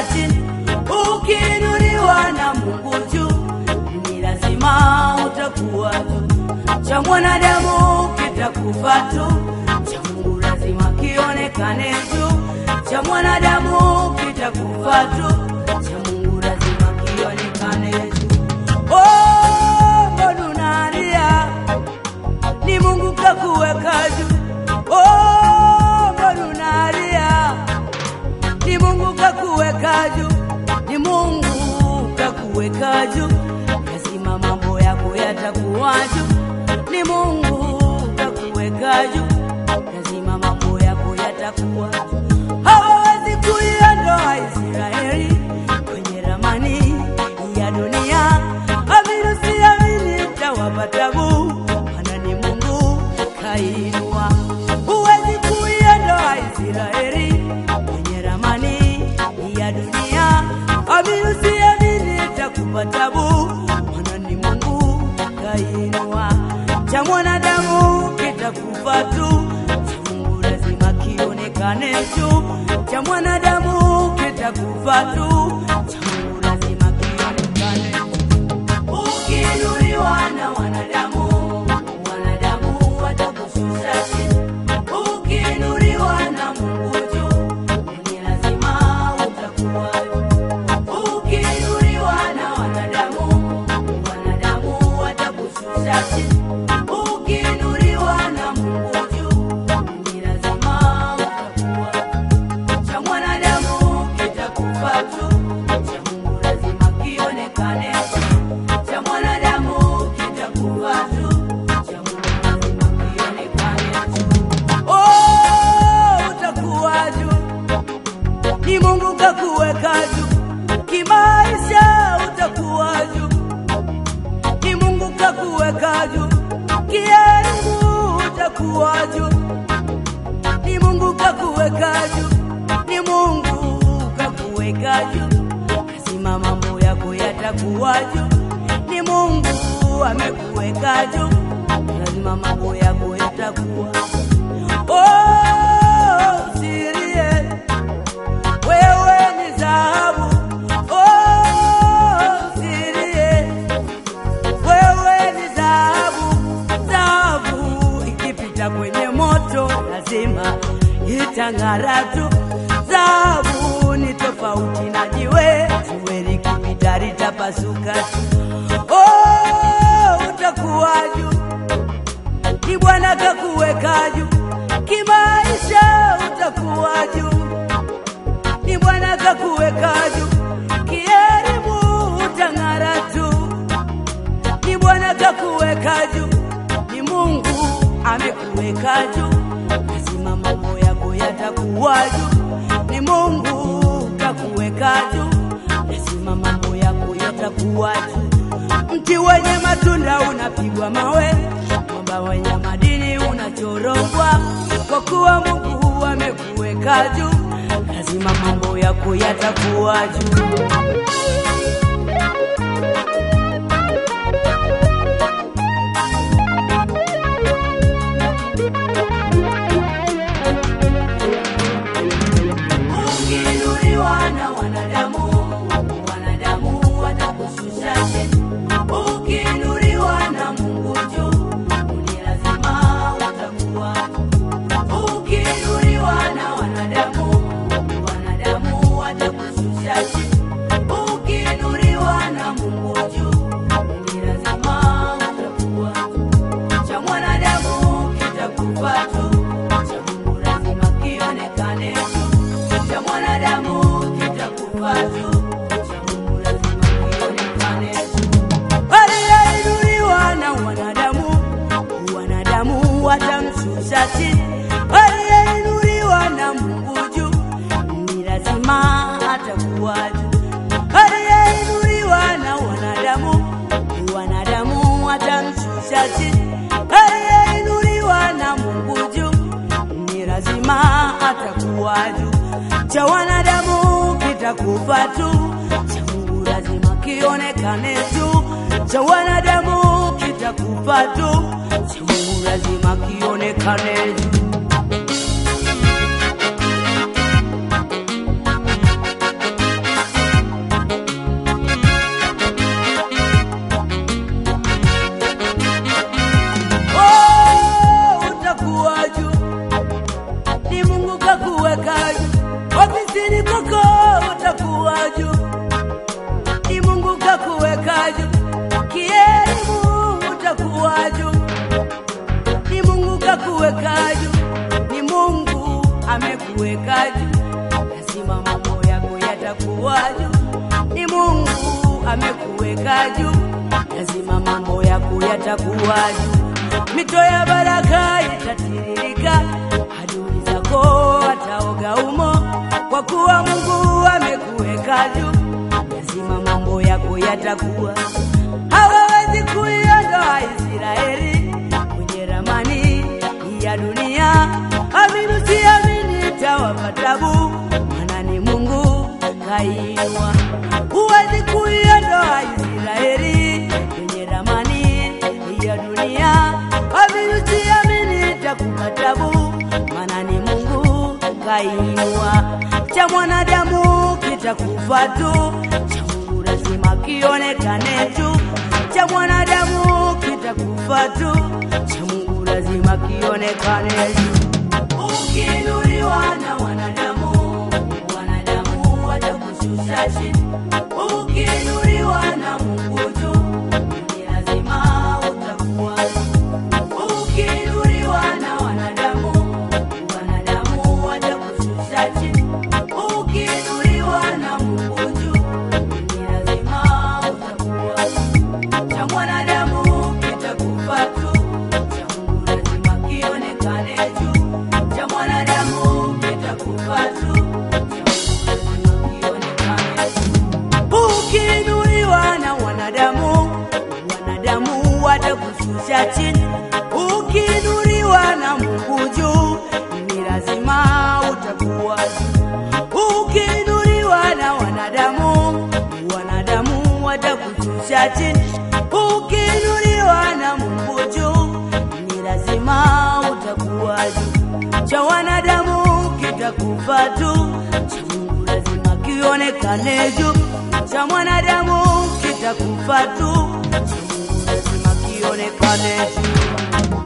chini. Ukiinuliwa na Mungu juu, ni lazima utakuwa juu. Cha mwanadamu kitakufa tu, cha Mungu lazima kionekane juu. Cha mwanadamu kitakufa tu, cha Mungu lazima kionekane juu. Oh, mbona unalia? Ni Mungu kakuweka juu. Oh, mbona unalia? Ni Mungu kakuweka juu. Ni Mungu kakuweka juu. Lazima mambo yako yatakuwa juu. Ni Mungu kakuweka juu. Lazima mambo yako yatakuwa juu. Hawawezi kuiondoa Israeli kwenye ramani ya dunia. Amini usiamini, tawapa tabu, maana ni Mungu kainua. Huwezi kuiondoa Israeli kwenye ramani ya dunia. Amini usiamini, takupa tabu, maana ni Mungu kainua. Cha mwanadamu kitakufa tu, cha Mungu lazima kionekane juu. Cha mwanadamu kitakufa tu, cha Mungu lazima kionekane juu. Ukiinuliwa na wanadamu, wanadamu watakushusha chini. Ukiinuliwa na Mungu juu, ni lazima utakuwa juu. Ukiinuliwa na wanadamu, wanadamu watakushusha chini. Ukiinuliwa na Mungu juu, ni lazima utakuwa juu. Cha mwanadamu kitakufa tu, cha Mungu lazima kionekane juu. Cha mwanadamu kitakufa tu, cha Mungu lazima kionekane juu. Oh, utakuwa juu ni Mungu kakuweka juu kimaisha, utakuwa juu. Ni Mungu kakuweka juu kielimu, utakuwa juu. Ni Mungu kakuweka juu, ni Mungu kakuweka juu. Lazima mambo yako yatakuwa juu. Ni Mungu amekuweka juu, lazima mambo yako yatakuwa Oh, usilie wewe ni dhahabu. Oh, usilie wewe ni dhahabu. Dhahabu ikipita kwenye moto lazima itang'ara tu. Dhahabu ni tofauti na jiwe, jiwe likipita litapasuka tu. Oh, utakuwa juu ni Bwana kakuweka juu kimaisha, utakuwa juu. Ni Bwana kakuweka juu kielimu, utang'ara tu. Ni Bwana kakuweka juu, ni Mungu amekuweka juu. Lazima mambo yako yatakuwa juu. Ni Mungu kakuweka juu, lazima mambo yako yatakuwa juu. Mti wenye matunda unapigwa mawe, mwamba wenye madini unachorogwa, kwa kuwa Mungu amekuweka juu, lazima mambo yako yatakuwa juu. Ukiinuliwa na wanadamu, wanadamu watakushusha chini. Ukiinuliwa na Mungu juu, ni lazima utakuwa juu. Ukiinuliwa na wanadamu, wanadamu watakushusha chini. Ukiinuliwa na Mungu juu, ni lazima utakuwa juu. Cha mwanadamu kitakufa tu, cha Mungu lazima kionekane juu. Cha mwanadamu kitakufa tu, cha Mungu lazima kionekane juu. Aliyeinuliwa na wanadamu, wanadamu watamshusha chini. Aliyeinuliwa na Mungu juu, ni lazima atakuwa juu. Aliyeinuliwa na wanadamu, wanadamu watamshusha chini. Aliyeinuliwa na Mungu juu, ni lazima atakuwa juu. Cha wanadamu kitakufa tu, cha Mungu lazima kionekane juu. Cha wanadamu kitakufa tu, cha Mungu lazima kionekane juu. juu, ni Mungu amekuweka juu, lazima mambo yako yatakuwa juu. Mito ya baraka itatiririka, adui zako wataoga umo, kwa kuwa Mungu amekuweka juu, lazima mambo yako yatakuwa. Hawawezi kuiondoa Israeli kwenye ramani ya dunia. Amini usiamini, itawapa tabu, maana ni Mungu kainua. Huwezi kuiondoa Israeli kwenye ramani ya dunia. Amini usiamini, itakupa tabu, maana ni Mungu kainua. Cha mwanadamu kitakufa tu, cha Mungu lazima kionekane tu. Cha mwanadamu kitakufa tu, cha Mungu lazima kionekane tu. Ukiinuliwa na wanadamu, wanadamu watakushusha chini. Ukiinuliwa na Mungu juu, ni lazima utakuwa juu. Ukiinuliwa na wanadamu, wanadamu watakushusha chini. Ukiinuliwa na Mungu juu, ni lazima utakuwa juu. Cha mwanadamu kitakufa tu, cha Mungu lazima kionekane juu. Cha mwanadamu kitakufa tu, cha Mungu lazima kionekane juu. Ukiinuliwa na wanadamu, wanadamu watakushusha chini. Ukiinuliwa na Mungu juu, ni lazima utakuwa juu. Ukiinuliwa na wanadamu, wanadamu watakushusha chini. Ukiinuliwa na Mungu juu, ni lazima utakuwa juu. Cha wanadamu kitakufa tu, cha Mungu lazima kionekane juu. Cha mwanadamu kitakufa tu, cha Mungu lazima kionekane juu.